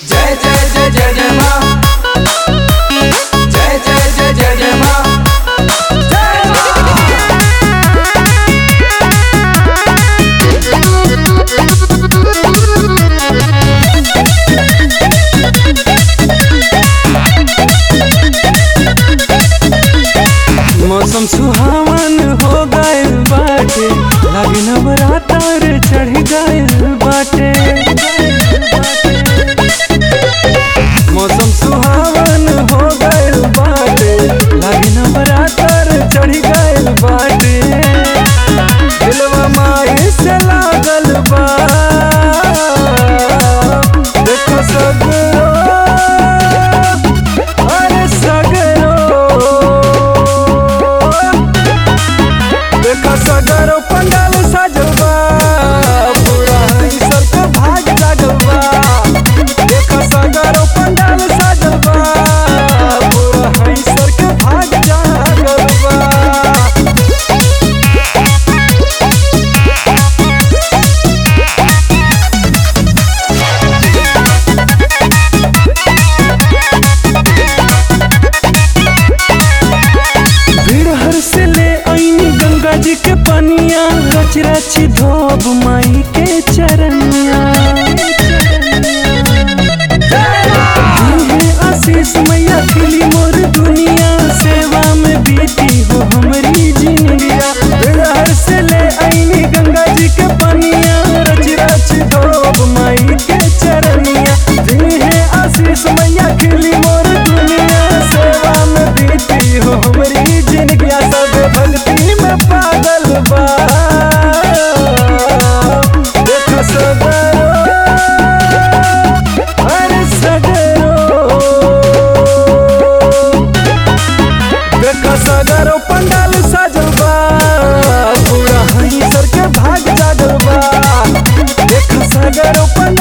जय जय जय जय जय माँ जय जय जय जय जय माँ जय माँ मौसम सुहावन हो गइल बाटे लागे नवरात्र चढ़ गइल बाटे मौसम सुहावन हो गइल बाटे लागे नवरात्र चढ़ गइल बाटे दिलवा माई से लागल बा देखो सगरो अरे सगरो देखा सगरो पंडाल सजवा पूरा ईश्वर के भाग लगवा देखा सगरो पंडाल सजवा पूरा ईश्वर के भाग जागवा भीड़ हर से ले आईनी गंगा जी के पनिया रच रच धोब माई के चरनिया दीहे आशीष मैया खिली मोर दुनिया सेवा में बीती हो हमारी जिंदगिया भीड़ हर से ले आईनी गंगा जी के पनिया रच रच धोब माई के चरनिया दीहे आशीष मैया खिली मोर दुनिया सेवा में बीती हो हमारी जिंदगिया सब भक्ति में पागल बा देखो सगरो अरे सगरो देखो सगरो पंडाल सजल बा पूरा हईसर के भाग जागल बा देखो सगरो पंडाल